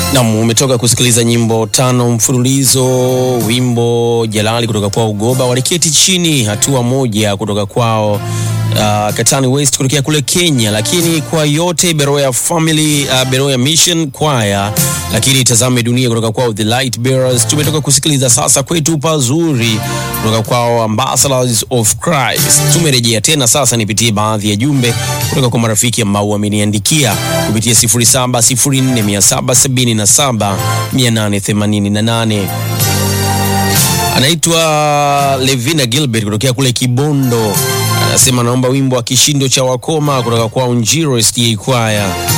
Nam, umetoka kusikiliza nyimbo tano mfululizo, wimbo Jalali kutoka kwao Ugoba, waliketi chini, hatua moja kutoka kwao uh, Katani West kutokea kule Kenya, lakini kwa yote Beroya Family uh, Beroya Mission Choir, lakini tazame dunia kutoka kwao The Light Bearers. Tumetoka kusikiliza sasa kwetu pazuri kutoka kwao Ambassadors of Christ. Tumerejea tena sasa, nipitie baadhi ya jumbe kutoka kwa marafiki ambao wameniandikia kupitia 0704777888 anaitwa Levina Gilbert kutokea kule Kibondo, anasema naomba wimbo wa kishindo cha wakoma kutoka kwa Unjiro SDA Choir.